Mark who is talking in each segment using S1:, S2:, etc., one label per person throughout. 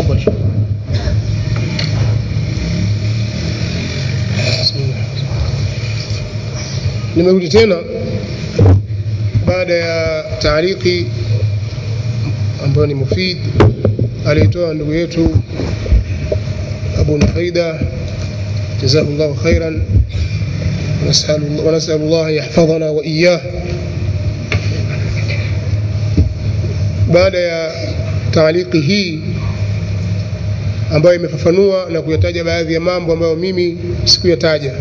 S1: تفضل nimerudi tena baada ya taariki ambayo ni mufid alitoa ndugu yetu Abu Nufaida jazahullahu khairan ونسأل الله يحفظنا وإياه baada ya taaliki hii ambayo imefafanua na kuyataja baadhi ya mambo ambayo mimi sikuyataja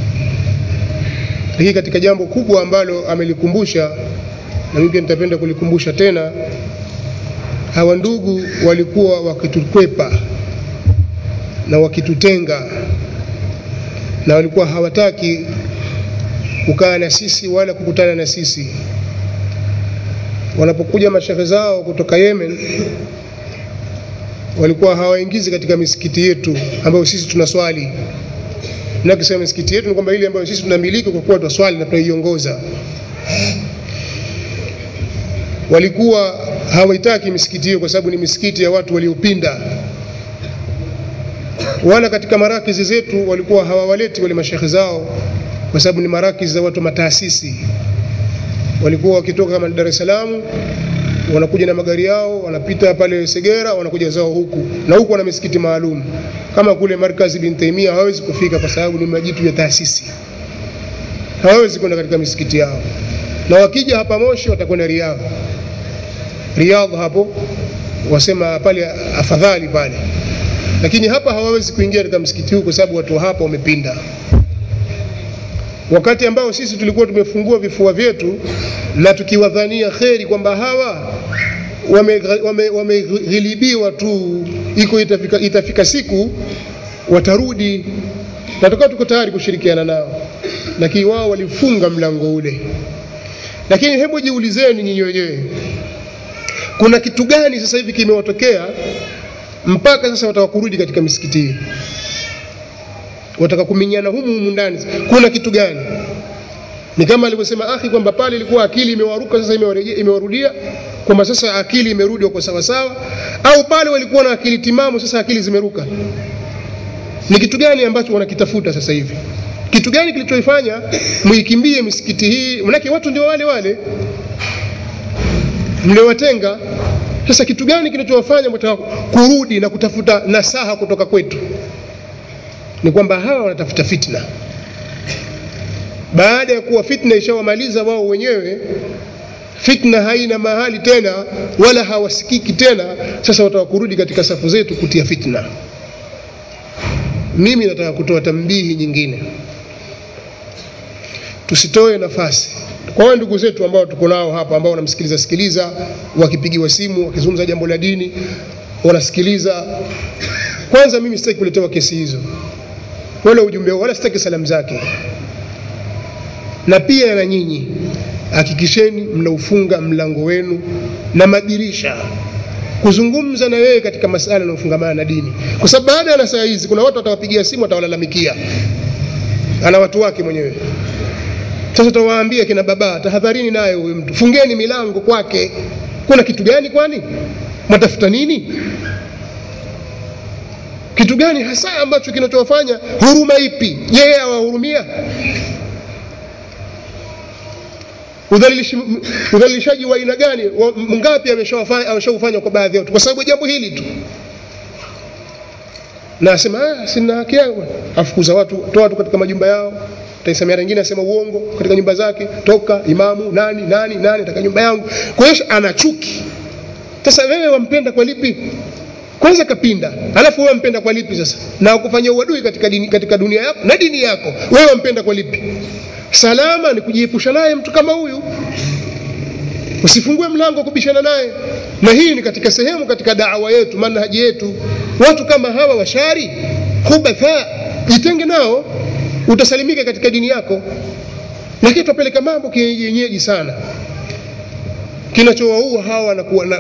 S1: hii katika jambo kubwa ambalo amelikumbusha na mimi pia nitapenda kulikumbusha tena hawa ndugu walikuwa wakitukwepa na wakitutenga na walikuwa hawataki kukaa na sisi wala kukutana na sisi wanapokuja mashehe zao kutoka Yemen walikuwa hawaingizi katika misikiti yetu ambayo sisi tunaswali na kisema misikiti yetu ni kwamba ile ambayo sisi tunamiliki kwa kuwa twaswali na tunaiongoza walikuwa hawaitaki misikiti hiyo kwa sababu ni misikiti ya watu waliopinda wala katika marakizi zetu walikuwa hawawaleti wale mashekhe zao kwa sababu ni marakizi za watu mataasisi walikuwa wakitoka kama Dar es Salaam wanakuja na magari yao wanapita pale Segera wanakuja zao huku na huku wana misikiti maalum kama kule markazi bin Taimia hawawezi kufika kwa sababu ni majitu ya taasisi hawawezi kwenda katika misikiti yao na wakija hapa Moshi watakwenda Riyadh Riyadh hapo wasema pale afadhali pale lakini hapa hawawezi kuingia katika msikiti huu kwa sababu watu hapa wamepinda wakati ambao sisi tulikuwa tumefungua vifua vyetu na tukiwadhania kheri kwamba hawa wameghilibiwa wame, wame tu iko itafika, itafika siku watarudi na tukawa tuko tayari kushirikiana nao lakini wao walifunga mlango ule lakini hebu jiulizeni nyinyi wenyewe kuna kitu gani sasa hivi kimewatokea mpaka sasa wataka kurudi katika misikiti hii wataka kuminyana humu humu ndani kuna kitu gani ni kama alivyosema akhi kwamba pale ilikuwa akili imewaruka sasa imewarudia kwamba sasa akili imerudi kwa sawa sawa au pale walikuwa na akili timamu sasa akili zimeruka ni kitu gani ambacho wanakitafuta sasa hivi kitu gani kilichoifanya muikimbie misikiti hii manake watu ndio wale wale mliowatenga sasa kitu gani kinachowafanya mtaka kurudi na kutafuta nasaha kutoka kwetu ni kwamba hawa wanatafuta fitna baada ya kuwa fitna ishawamaliza wao wenyewe fitna haina mahali tena wala hawasikiki tena sasa wataka kurudi katika safu zetu kutia fitna mimi nataka kutoa tambihi nyingine tusitoe nafasi kwa wale ndugu zetu ambao tuko nao hapa ambao wanamsikiliza sikiliza wakipigiwa simu wakizungumza jambo la dini wanasikiliza kwanza mimi sitaki kuletewa kesi hizo wala ujumbe wala sitaki salamu zake na pia na nyinyi hakikisheni mnaufunga mlango wenu na madirisha kuzungumza na wewe katika masala yanayofungamana na dini kwa sababu baada ya saa hizi kuna watu watawapigia simu watawalalamikia ana watu wake mwenyewe sasa tawaambia kina baba tahadharini naye huyu mtu fungeni milango kwake kuna kitu gani kwani mwatafuta nini kitu gani hasa ambacho kinachowafanya huruma ipi yeye awahurumia udhalilishaji wa aina gani ngapi ameshaufanya kwa baadhi ya watu kwa sababu jambo hili tu na asema ah, sina haki yangu afukuza watu toa watu katika majumba yao taisamia wengine asema uongo katika nyumba zake toka imamu nani nani nani katika nyumba yangu kwa hiyo ana chuki sasa wewe wampenda kwa lipi kwanza kapinda alafu wewe wampenda kwa lipi sasa na kufanya uadui katika dini, katika dunia yako na dini yako wewe wampenda kwa lipi salama ni kujiepusha naye mtu kama huyu usifungue mlango kubishana naye na hii ni katika sehemu katika da'wa yetu manhaji yetu watu kama hawa washari hubatha jitenge nao utasalimika katika dini yako lakini tupeleka mambo kienyeji sana kinachowaua hawa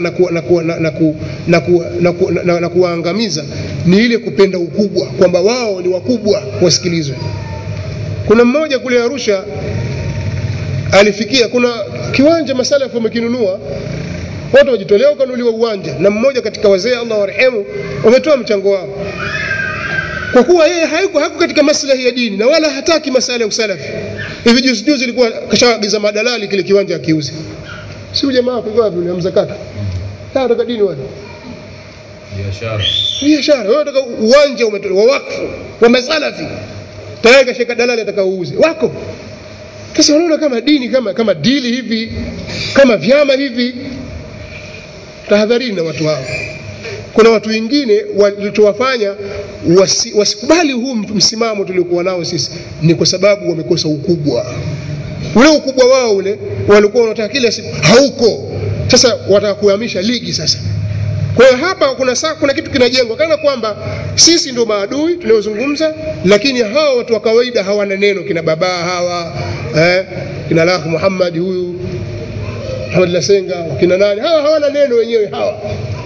S1: na kuwaangamiza ni ile kupenda ukubwa kwamba wao ni wakubwa wasikilizwe kuna mmoja kule Arusha alifikia kuna kiwanja masalafu wamekinunua watu wajitolea ukanuliwa uwanja na mmoja katika wazee Allah warehemu wametoa mchango wao kwa kuwa yeye hayuko hako katika maslahi ya dini na wala hataki masala ya usalafi hivi juzi juzi ilikuwa kashaagiza madalali kile kiwanja akiuze si jamaa kwa wapi yule mzakata nataka dini wale
S2: biashara
S1: biashara wewe unataka uwanja umetolewa wa wakfu wa masalafi tayari kashika dalali atakaouuze wako sasa wanaona kama dini kama kama dili hivi kama vyama hivi tahadharini na watu hao kuna watu wengine walichowafanya wasi, wasikubali huu msimamo tuliokuwa nao sisi ni kwa sababu wamekosa ukubwa ule ukubwa wao ule walikuwa wanataka kila siku hauko sasa wataka kuhamisha ligi sasa kwa hiyo hapa kuna saa, kuna kitu kinajengwa kana kwamba sisi ndio maadui tunaozungumza, lakini hawa watu wa kawaida hawana neno, kina baba hawa eh, kina Lakh Muhammad huyu Muhammad Lasenga kina nani hawa hawana neno wenyewe hawa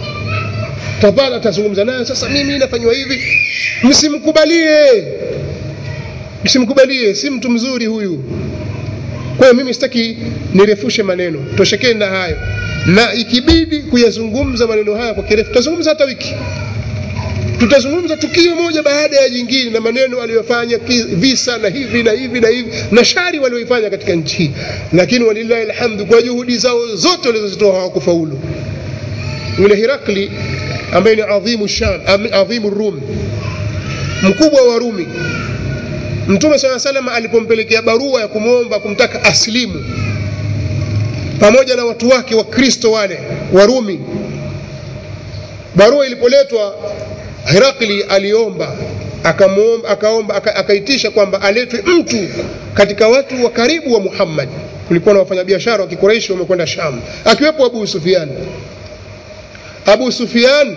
S1: tapala atazungumza naye sasa, mimi nafanywa hivi, msimkubalie, msimkubalie, si mtu mzuri huyu. Kwa hiyo mimi sitaki nirefushe maneno, toshekeni na hayo na ikibidi kuyazungumza maneno haya kwa kirefu, tutazungumza hata wiki, tutazungumza tukio moja baada ya jingine na maneno aliyofanya visa na hivi na hivi na hivi na shari walioifanya katika nchi hii, lakini walillahi alhamdu, kwa juhudi zao zote walizozitoa hawakufaulu. Yule Hirakli ambaye ni adhimu Sham, adhimu Rum, mkubwa wa Rumi, Mtume swalla salam alipompelekea barua ya kumwomba kumtaka aslimu pamoja na watu wake wa Kristo wale Warumi. Barua ilipoletwa, Herakli aliomba akamuomba, akaomba aka, akaitisha kwamba aletwe mtu katika watu wa karibu wa Muhammad. Kulikuwa na wafanyabiashara wa Kikureishi wamekwenda Sham, akiwepo Abu Sufyan. Abu Sufyan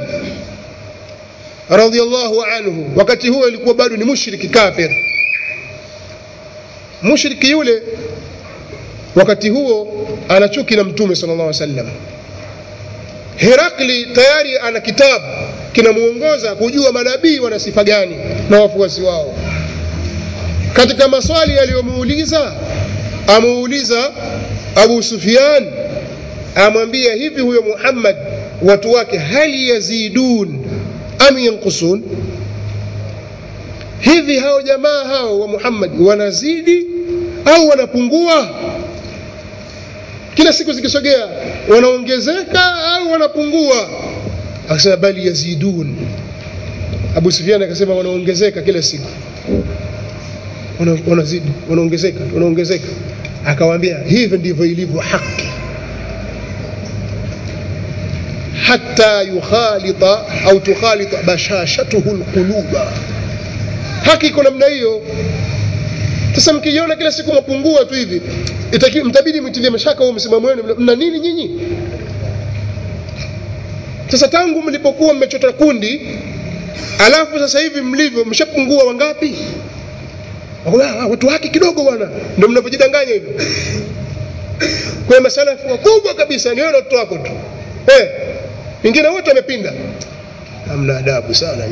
S1: radhiallahu anhu, wakati huo ilikuwa bado ni mushriki kafir. Mushriki yule wakati huo ana chuki na mtume sallallahu alaihi wasallam. Herakli tayari ana kitabu kinamuongoza kujua manabii wana sifa gani na wafuasi wao. Katika maswali aliyomuuliza, amuuliza Abu Sufyan, amwambia hivi, huyo Muhammad watu wake hali yazidun am yankusun, hivi hao jamaa hao wa Muhammad wanazidi au wanapungua? kila siku zikisogea wanaongezeka au wanapungua akasema bali yazidun abu sufian akasema wanaongezeka kila siku wanazidi wanaongezeka wanaongezeka akawaambia hivyo ndivyo ilivyo haki hata yukhalita au tukhalita bashashatuhu lquluba haki iko namna hiyo sasa mkijiona kila siku mapungua tu hivi mtabidi mtilie mashaka huo msimamo wenu mna nini nyinyi sasa tangu mlipokuwa mmechota kundi alafu sasa hivi mlivyo mshapungua wangapi watu haki kidogo bwana ndio mnavyojidanganya hivyo kwa masalafu wakubwa kabisa ni wewe na watoto wako tu eh wengine wote wamepinda hamna adabu sana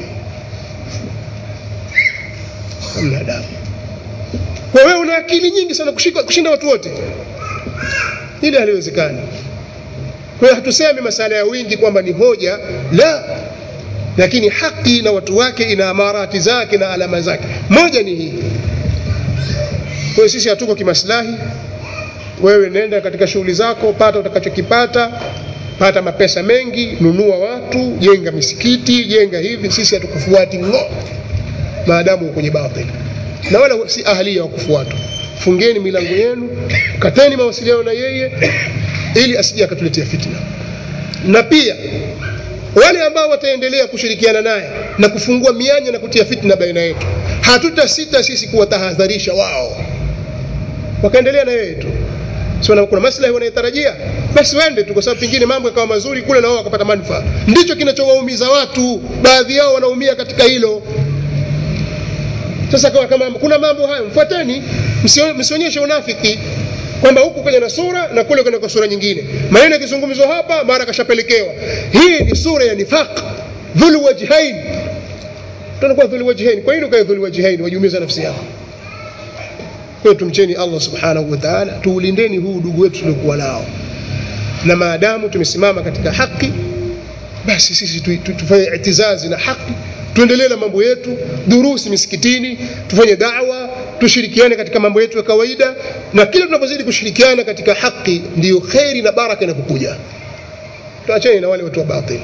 S1: hamna adabu kwa wewe una akili nyingi sana kushika, kushinda watu wote, ili haliwezekani. Kwa hiyo hatusemi masala ya wingi kwamba ni hoja, la, lakini haki na watu wake ina amarati zake na alama zake. Moja ni hii. Kwa hiyo sisi hatuko kimaslahi. Wewe nenda katika shughuli zako, pata utakachokipata, pata mapesa mengi, nunua watu, jenga misikiti, jenga hivi. Sisi hatukufuati ng'o, maadamu uko kwenye batili na wala si ahlia wa kufuatwa. Fungeni milango yenu, kateni mawasiliano na yeye ili asije akatuletea fitna. Na pia wale ambao wataendelea kushirikiana naye na kufungua mianya na kutia fitna baina yetu, hatutasita sisi kuwatahadharisha wao, wakaendelea na yeye tu. So, kuna maslahi wanayotarajia, basi wende tu, kwa sababu pengine mambo yakawa mazuri kule na wao wakapata manufaa. Ndicho kinachowaumiza watu, baadhi yao wanaumia katika hilo. Sasa kama, kama kuna mambo hayo mfuateni, msionyeshe unafiki kwamba huku kwenye na sura na kule kwenye kwa sura nyingine. Maneno yakizungumzwa hapa mara kashapelekewa. Hii ni sura ya nifaq, dhul wajhain. Tunakuwa dhul wajhain. Kwa nini ukae dhul wajhain? Wajiumiza nafsi yako. Kwa tumcheni Allah subhanahu wa ta'ala, tuulindeni huu udugu wetu tuliokuwa nao. na maadamu tumesimama katika haki basi sisi tu, tu, tufanye itizazi na haki tuendelee na mambo yetu durusi misikitini tufanye dawa tushirikiane katika mambo yetu ya kawaida na kila tunapozidi kushirikiana katika haki ndiyo kheri na baraka inapokuja tuachane na wale watu wa batili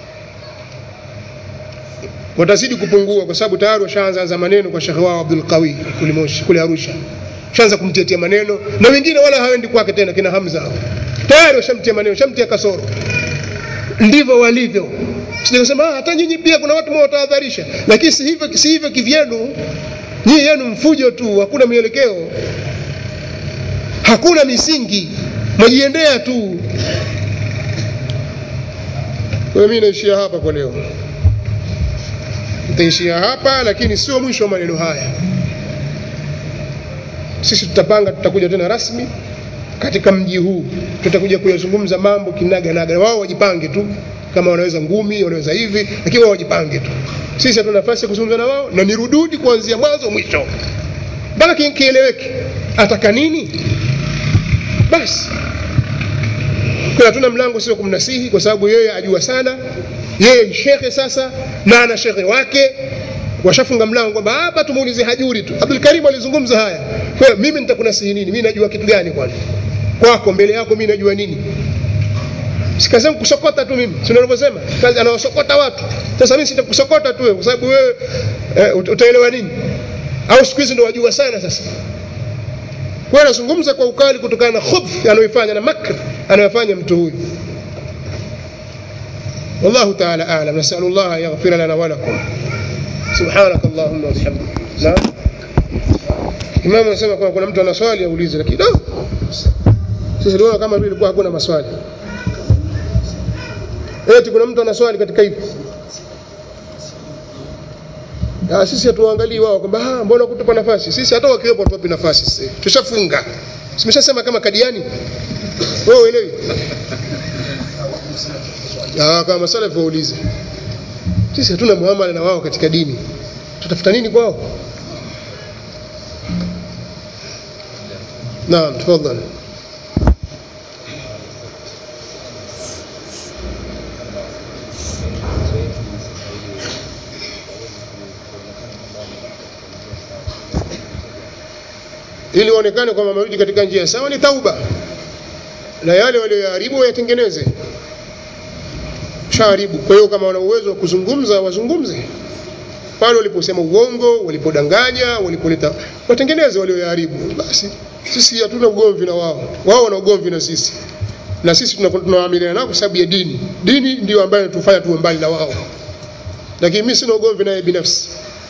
S1: watazidi kupungua kwa sababu tayari washaanza anza maneno kwa shekhe wao Abdul Qawi kule Moshi kule Arusha shaanza kumtetea maneno na wengine wala hawendi kwake tena kina Hamza hao tayari washamtia maneno washamtia kasoro ndivyo walivyo sijasema hata nyinyi pia kuna watu mwatahadharisha lakini si hivyo si hivyo kivyenu nyinyi yenu mfujo tu hakuna mielekeo hakuna misingi mwajiendea tu kwa mimi naishia hapa kwa leo nitaishia hapa lakini sio mwisho wa maneno haya sisi tutapanga tutakuja tena rasmi katika mji huu tutakuja kuyazungumza mambo kinaganaga wao wajipange tu kama wanaweza ngumi wanaweza hivi lakini wao wajipange tu sisi hatuna nafasi ya kuzungumza na wao na nirududi kuanzia mwanzo mwisho mpaka kieleweke ataka nini basi kwa hatuna mlango sio kumnasihi kwa sababu yeye ajua sana yeye ni shekhe sasa na ana shekhe wake washafunga mlango kwamba hapa tumuulize hajuri tu Abdul Karim alizungumza haya kwa hiyo mimi nitakunasihi nini mimi najua kitu gani kwani kwako mbele yako mimi najua nini sikasema kusokota tu mimi sio nilivyosema kazi anawasokota watu sasa mimi sitakusokota tu kwa sababu wewe eh, utaelewa nini au siku hizi ndio wajua sana sasa kwa hiyo anazungumza kwa ukali kutokana na khubth anayoifanya na makr anayofanya mtu huyu والله تعالى أعلم نسأل الله أن يغفر لنا ولكم سبحانك اللهم وبحمدك نعم Imam anasema kwamba kuna mtu ana swali aulize lakini no. Sisi tunaona kama vile ilikuwa hakuna maswali. Eti kuna mtu ana swali katika hivi. Ah, sisi hatuangalii wao kwamba ah, mbona kutupa nafasi? Sisi hata wakiwepo tuwapi nafasi sisi. Tushafunga. Simeshasema kama kadiani. Wewe uelewi? Ah, kama masalafu waulize. Sisi hatuna muamala na wao katika dini. Tutafuta nini kwao? نعم تفضل ili waonekane kwamba wamerudi katika njia sawa ni tauba na yale walioyaharibu wayatengeneze shaharibu kwa hiyo kama wana uwezo wa kuzungumza wazungumze pale waliposema uongo walipodanganya walipoleta watengeneze walioyaharibu basi sisi hatuna ugomvi na wao wao wana ugomvi na sisi na sisi tunawaamiliana nao kwa sababu ya dini dini ndio ambayo tufanya tuwe mbali na wao lakini mimi sina ugomvi naye binafsi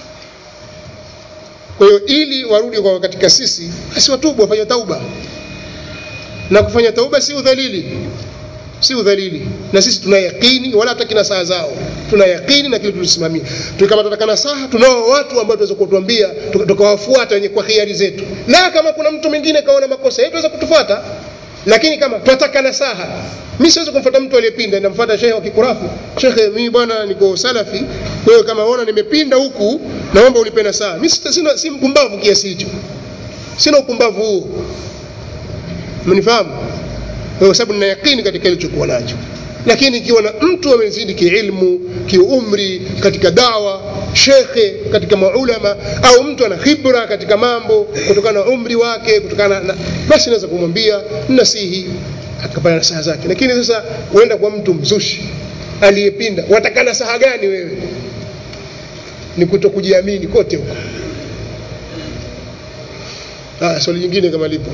S1: kwa hiyo ili warudi kwa katika sisi basi watubu wafanye tauba na kufanya tauba si udhalili si udhalili na sisi tuna yakini wala hataki na saa zao tuna yakini na kile tulisimamia kama tunataka nasaha tunao watu ambao tunaweza kutuambia tukawafuata wenye kwa hiari zetu na kama kuna mtu mwingine kaona makosa yetu aweza kutufuata lakini kama tunataka nasaha mimi siwezi kumfuata mtu aliyepinda namfuata shehe wa kikurafu shekhe mimi bwana niko salafi kwa hiyo kama unaona nimepinda huku naomba unipe nasaha mimi sina si mpumbavu kiasi hicho sina upumbavu huo mnifahamu kwa sababu nina yakini katika ilichokuwa nacho lakini ikiwa na mtu amezidi kiilmu kiumri katika dawa shekhe katika maulama au mtu ana khibra katika mambo kutokana na umri wake kutokana na basi naweza kumwambia nasihi akapata nasaha zake lakini sasa uenda kwa mtu mzushi aliyepinda wataka nasaha gani wewe ni kuto kujiamini kote huko ah swali jingine kama lipo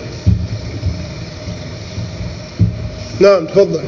S1: naam tafadhali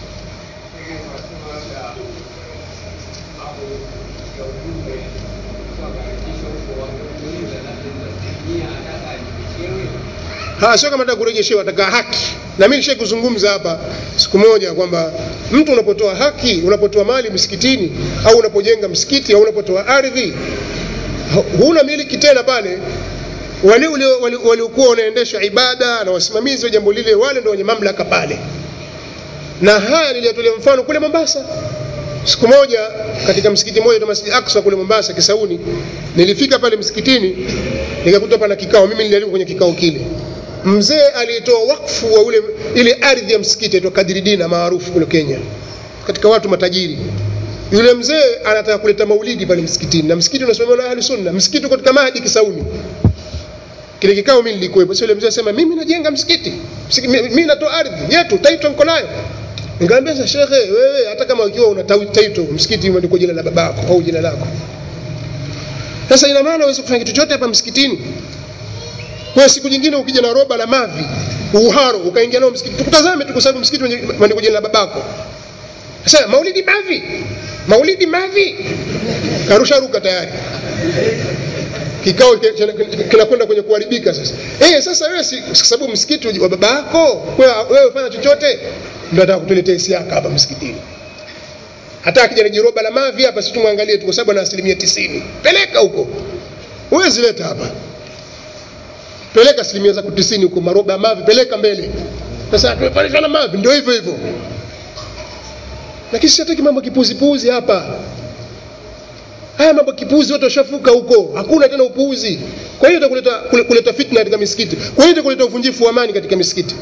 S1: ha sio kama nataka kurejeshewa nataka haki na mimi nishe kuzungumza hapa siku moja kwamba mtu unapotoa haki unapotoa mali msikitini au unapojenga msikiti au unapotoa ardhi huna miliki tena pale wale waliokuwa wanaendesha ibada na wasimamizi wa jambo lile wale ndio wenye mamlaka pale na haya niliyatolea mfano kule Mombasa siku moja katika msikiti mmoja Masjid Aqsa kule Mombasa Kisauni nilifika pale msikitini nikakuta pana kikao mimi nilialikwa kwenye kikao kile mzee aliyetoa wakfu wa ule ile ardhi ya msikiti aitwa Kadiridina maarufu kule Kenya katika watu matajiri yule mzee anataka kuleta maulidi pale msikitini na msikiti unasimamiwa na ahli sunna msikiti uko katika Mahdi Kisauni kile kikao mimi nilikuwepo sio yule mzee asema mimi najenga msikiti Msiki- mi- mimi natoa ardhi yetu taito niko nayo nikamwambia sasa shekhe wewe hata kama ukiwa una tau- taito msikiti umeandikwa jina la babako au jina lako sasa ina maana uweze kufanya kitu chochote hapa msikitini kwa siku nyingine ukija na roba la mavi uharo ukaingia nao msikiti tukutazame tu kwa sababu msikiti umeandikwa jina la babako sasa maulidi mavi maulidi mavi karusha ruka tayari kikao ki- kina- kinakwenda kwenye kuharibika sasa eh sasa wewe si kwa sababu msikiti wa baba yako wewe wewe ufanya chochote ndio ataka kutuletea siaka hapa msikitini hata akija na jiroba la mavi hapa si tumwangalie tu kwa sababu ana asilimia tisini peleka huko huwezi leta hapa peleka asilimia zako tisini huko maroba ya mavi peleka mbele sasa tumepandishwa na mavi ndio hivyo hivyo lakini sitaki mambo kipuzipuzi hapa haya mambo kipuzi watu washafuka huko hakuna tena upuuzi kwa hiyo itakuleta kule- kuleta fitna katika misikiti kwa hiyo itakuleta uvunjifu wa amani katika misikiti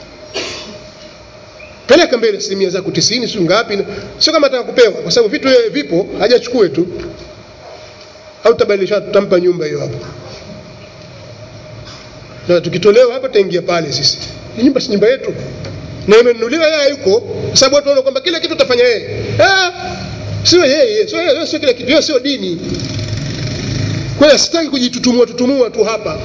S1: peleka mbele asilimia zako tisini sio ngapi sio kama ataka kupewa kwa sababu vitu yeye vipo hajachukue tu au tutabadilisha tutampa nyumba hiyo hapo na tukitolewa hapa taingia pale sisi Ni nyumba si nyumba yetu na imenunuliwa yeye yuko kwa sababu watu wanaona kwamba kila kitu utafanya yeye ah sio yeye sio yeye sio kila kitu hiyo sio dini kwa hiyo sitaki kujitutumua tutumua tu hapa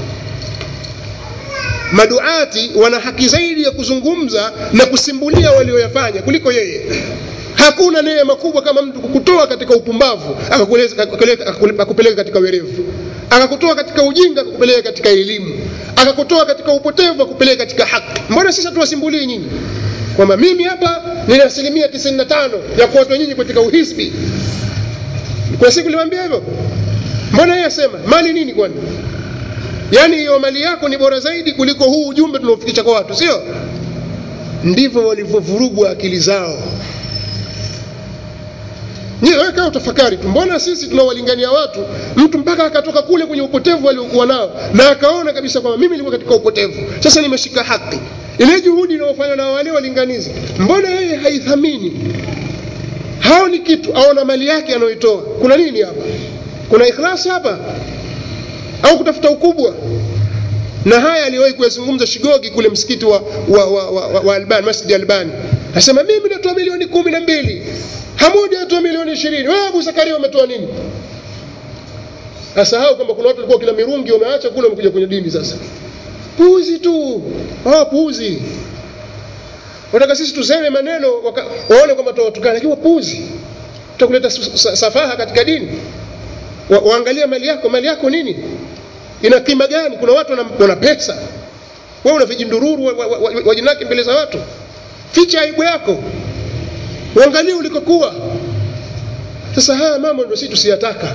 S1: maduati wana haki zaidi ya kuzungumza na kusimbulia walioyafanya kuliko yeye hakuna neema kubwa kama mtu kukutoa katika upumbavu akakuleza- akakupeleka akakupeleka katika werevu akakutoa katika ujinga akakupeleka katika elimu akakutoa katika upotevu akakupeleka katika haki mbona sisi tuwasimbulie nyinyi kwamba mimi hapa nina asilimia 95 ya kuwatoa nyinyi katika uhisbi kwa siku nilimwambia hivyo mbona yeye asema mali nini kwani yaani hiyo mali yako ni bora zaidi kuliko huu ujumbe tunaofikisha kwa watu sio ndivyo walivyovurugwa akili zao Nyie wewe kaa utafakari tu, mbona sisi tunawalingania watu, mtu mpaka akatoka kule kwenye upotevu aliokuwa nao na akaona kabisa kwamba mimi nilikuwa katika upotevu, sasa nimeshika haki. Ile juhudi inayofanywa na wale walinganizi, mbona yeye haithamini? Haoni kitu, aona mali yake anayoitoa. Kuna nini hapa? Kuna ikhlasi hapa au kutafuta ukubwa? na haya aliwahi kuyazungumza Shigogi kule msikiti wa, wa, wa, wa, wa, wa Albani, Masjid Albani, asema mimi natoa milioni kumi na mbili Hamudi anatoa milioni ishirini wewe Abu Zakaria umetoa nini? Asahau kwamba kuna watu walikuwa kila mirungi wameacha kule wamekuja kwenye dini sasa. Puuzi tu, hawa puuzi. Wataka sisi tuseme maneno waka- waone kwamba tuwatukana, lakini wapuuzi. Tutakuleta su- sa- safaha katika dini. Wa, waangalia mali yako, mali yako nini? ina kima gani? Kuna watu wana, wana pesa, wewe una vijindururu wajinaki wa, wa, wa, wajinaki mbele za watu. Ficha aibu yako, uangalie ulikokuwa. Sasa haya mambo ndio sisi tusiyataka,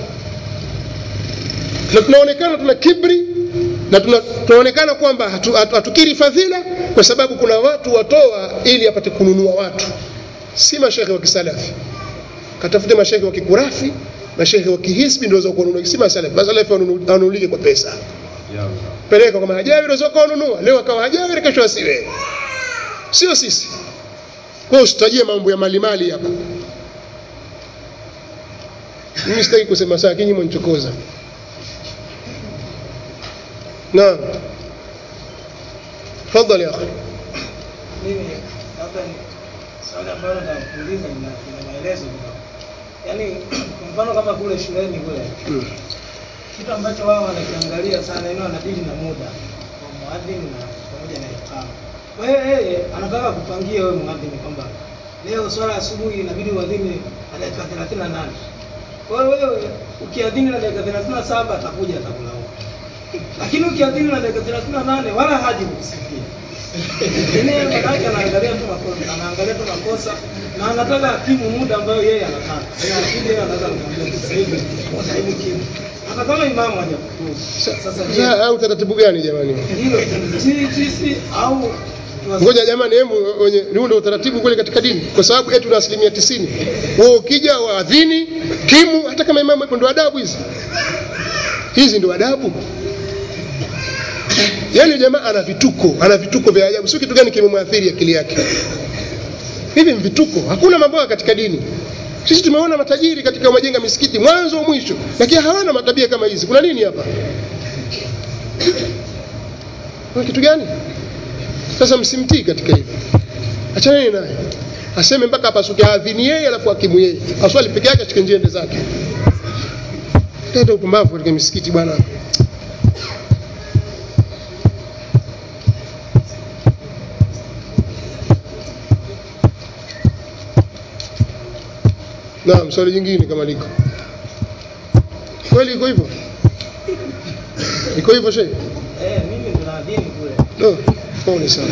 S1: na tunaonekana tuna kibri na tuna, tunaonekana kwamba hatu, hatu, hatukiri fadhila kwa sababu kuna watu watoa ili apate kununua watu, si mashehe wa kisalafi. Katafute mashehe wa kikurafi mashehe wa kihisbi ndio waweza kununua, si masalafi. Masalafi wanunu- wanunulike kwa pesa, peleka kwa mahajawiri, waweza kununua leo akawa hajawiri, kesho asiwe, sio sisi. Kwa hiyo usitajie mambo ya mali mali hapa. Mimi sitaki kusema saa kinyi mwanichokoza. Naam, tafadhali akhi.
S3: mimi labda ni swali ambalo nitakuuliza lina lina maelezo kidogo. Yaani kwa mfano kama kule shuleni kule
S1: Mm.
S3: kitu ambacho wao wanakiangalia sana yani wanadili na muda kwa muadhini na pamoja na iqama. Kwa hiyo yeye anataka kupangia wewe muadhini kwamba leo swala asubuhi inabidi uadhini na dakika 38. Kwa hiyo wewe ukiadhini na dakika 37 atakuja atakulaumu. Lakini ukiadhini na dakika 38 wala haji kukusifia. Yeye manake anaangalia tu makosa, anaangalia tu makosa na anataka akimu muda ambayo yeye anataka. Yeye akija yeye anataka kumwambia sasa hivi sasa hivi kimu. Hata kama imamu hajakutubu. Sasa je,
S1: Sasa au taratibu gani jamani?
S3: hilo si sisi au
S1: Ngoja jamani, hebu wenye huu ndio utaratibu kweli katika dini, kwa sababu eti tuna asilimia tisini. Wewe ukija waadhini kimu, hata kama imamu hapo, ndio adabu hizi. Hizi ndio adabu. yaani jamaa ana vituko ana vituko vya ajabu sio kitu gani kimemwathiri akili yake hivi ni vituko hakuna mambo haya katika dini sisi tumeona matajiri katika majenga misikiti mwanzo mwisho lakini hawana matabia kama hizi kuna nini hapa kuna kitu gani sasa msimtii katika hivyo achaneni naye aseme mpaka apasuke adhini yeye alafu akimu yeye aswali peke yake ashike njende zake teta upumbavu katika misikiti bwana naam swali jingine kama liko kweli iko hivyo iko hivyo shehe
S3: Eh, mimi ndo naadhini kule.
S1: no pole sana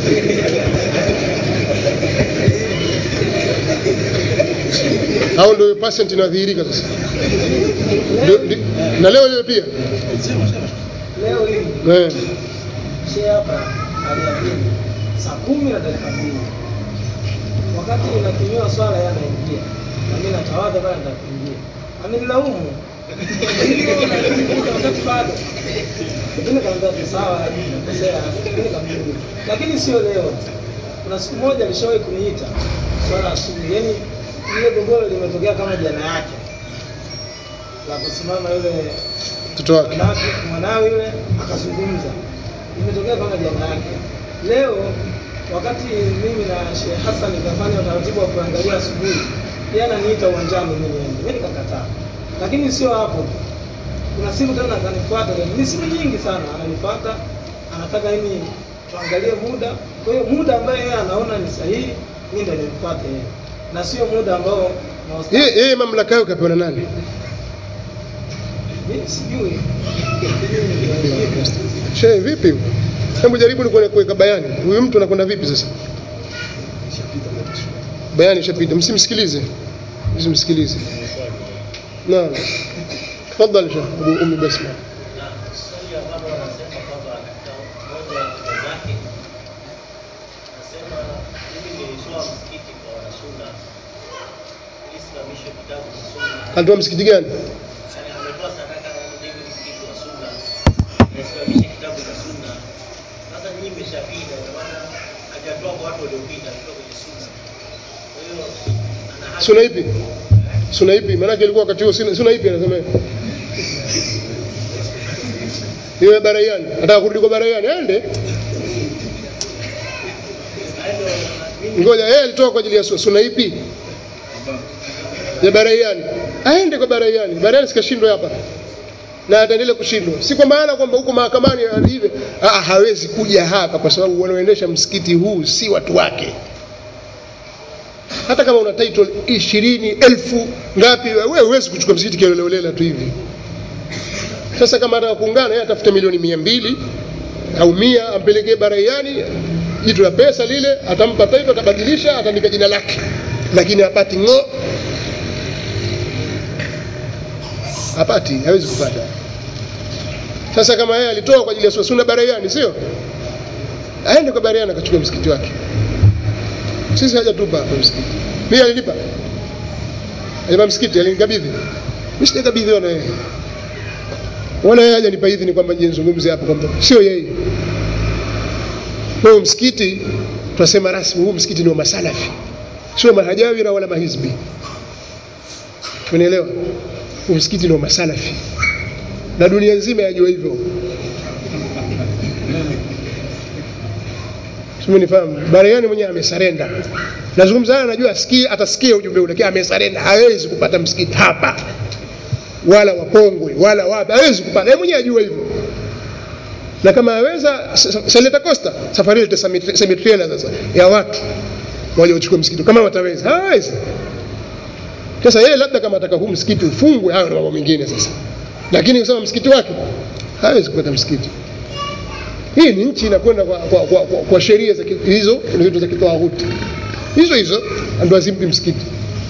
S1: au ndio percent inadhihirika sasa Ndio- ndio- na leo leo pia
S3: Leo hii
S1: eh
S3: shehe hapa aliadhini saa kumi na dakika mbili. Wakati inakimiwa swala yeye anaingia. Na mimi natawadha bana nitakuingia. Amenilaumu. Hivyo nakumbuka wakati bado. Mimi nikamwambia tu sawa, nimekosea. Mimi nikamjibu. Lakini sio leo. Kuna siku moja alishawahi kuniita swala asubuhi. Yaani ile gogoro limetokea kama jana yake. La kusimama yule
S1: mtoto wake
S3: mwanawe mwanawe yule akazungumza, imetokea kama jana yake. Leo wakati mimi na Sheikh Hassan nikafanya utaratibu wa kuangalia asubuhi, yeye ananiita uwanjani mimi niende, mimi nikakataa. Lakini sio hapo tu, kuna simu tena akanifuata, ni simu nyingi sana, ananifuata anataka yani tuangalie muda. Kwa hiyo muda ambaye yeye anaona ni sahihi, mimi ndio nimfuate yeye, na sio muda ambao maustadhi-
S1: yeye yeye mamlaka yake kapewa na nani
S3: mimi sijui
S1: shehe vipi hebu jaribu ni kuone- kuweka bayani huyu mtu anakwenda vipi sasa bayani ishapita msimsikilize msimsikilize naam tafadhali shehe abu ummi basma
S4: na swali ambalo wanasema kwamba katika moja ya hoja zake anasema mimi nilitoa msikiti kwa wanasunna ili simamishe vitabu vya sunna
S1: alitoa msikiti gani
S4: yani ametoa sadaka ya mjengo msikiti wa sunna nisimamishe kitabu cha sunna sasa nyinyi mmeshapita kwa maana hajatoa kwa watu waliopita alitoa kwenye sunna kwa hiyo ana haki
S1: suna ipi suna ipi maanake ilikuwa wakati huo suna suna ipi anasema yeye? iwe baraiani ataka kurudi kwa baraiani aende ngoja yeye alitoka kwa ajili ya su- suna ipi ya baraiani aende kwa baraiani baraiani sikashindwa hapa na ataendelea kushindwa si kwa maana kwamba huko mahakamani hivi ah, hawezi kuja hapa kwa sababu wanaoendesha msikiti huu si watu wake hata kama una title ishirini elfu ngapi wewe huwezi kuchukua msikiti kioleleolela tu hivi sasa kama ataka kuungana yeye atafute milioni mia mbili au mia ampelekee baraiani jitu la pesa lile atampa title atabadilisha ataandika jina lake lakini hapati ng'o hapati hawezi kupata sasa kama yeye alitoa kwa ajili ya sunna baraiani sio aende kwa baraiani akachukua msikiti wake sisi hajatupa hapa msikiti mimi alinipa alinipa msikiti alinikabidhi mimi sijakabidhiwa na yeye wala yeye hajanipa idhini kwamba nije nizungumze hapa kwamba sio yeye kwa hiyo msikiti tunasema rasmi huu msikiti ni wa masalafi sio mahajawira wala mahizbi tumeelewa huu msikiti ni wa masalafi na dunia nzima yajua hivyo simenifahamu baraiani mwenyewe amesarenda nazungumza haya najua asikie atasikia ujumbe ule lakini amesarenda hawezi kupata msikiti hapa wala wapongwe wala wapi hawezi kupata yeye mwenyewe ajua hivyo na kama aweza Seleta Costa safari ile semi trailer sasa ya watu waje wachukue msikiti kama wataweza hawezi sasa yeye labda kama ataka huu msikiti ufungwe hayo ni mambo mengine sasa lakini kusema msikiti wake hawezi kupata msikiti hii ni nchi inakwenda kwa, kwa, kwa, kwa, kwa sheria za ki- hizo vitu za kitawaghuti hizo hizo ndio azimpi msikiti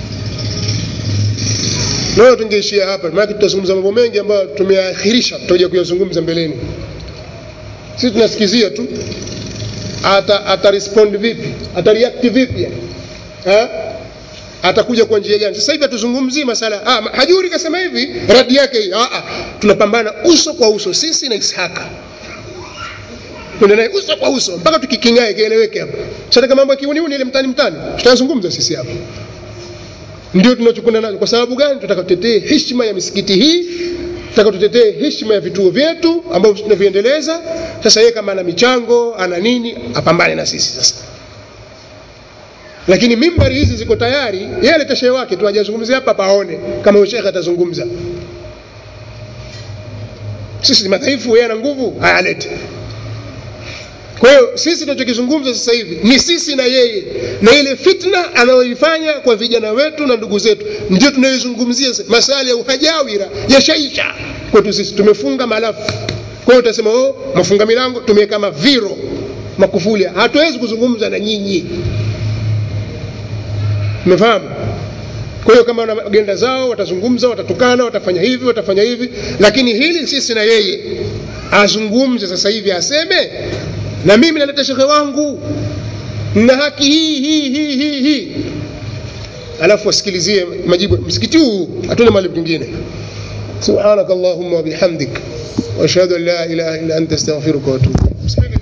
S1: naona tungeishia hapa maana tutazungumza mambo mengi ambayo tumeahirisha tutakuja kuyazungumza mbeleni sisi tunasikizia tu ata, ata respond vipi ata react vipi yani ha? atakuja kwa njia gani sasa hivi hatuzungumzii masala ah, ma- hajuri kasema hivi radi yake hii ah, ah. tunapambana uso kwa uso sisi na ishaka twende naye uso kwa uso mpaka tukikingae kieleweke hapa sasa mambo ya kiuniuni ile mtani mtani tutazungumza sisi hapa ndio tunachokwenda nacho kwa sababu gani tunataka tutetee heshima ya misikiti hii tunataka tutetee heshima ya vituo vyetu ambavyo tunaviendeleza sasa yeye kama ana michango ana nini apambane na sisi sasa lakini mimbari hizi ziko tayari yeye alete shehe wake tu ajazungumzia hapa paone kama shekhe atazungumza sisi ni madhaifu yeye ana nguvu haya alete kwa hiyo sisi tunachokizungumza sasa hivi ni sisi na yeye na ile fitna anayoifanya kwa vijana wetu na ndugu zetu ndio tunayoizungumzia sasa. masala ya uhajawira yashaisha kwetu sisi tumefunga malafu kwa hiyo utasema oh, mafunga milango tumeweka maviro makufuli hatuwezi kuzungumza na nyinyi umefahamu kwa hiyo kama wana agenda zao watazungumza watatukana watafanya hivi watafanya hivi lakini hili sisi na yeye azungumze sasa hivi aseme na mimi naleta shekhe wangu na haki hii hii hii hii hii alafu wasikilizie majibu msikiti huu hatuna mahali pengine subhanaka allahumma wabihamdik واشهد ان لا اله الا انت استغفرك واتوب اليك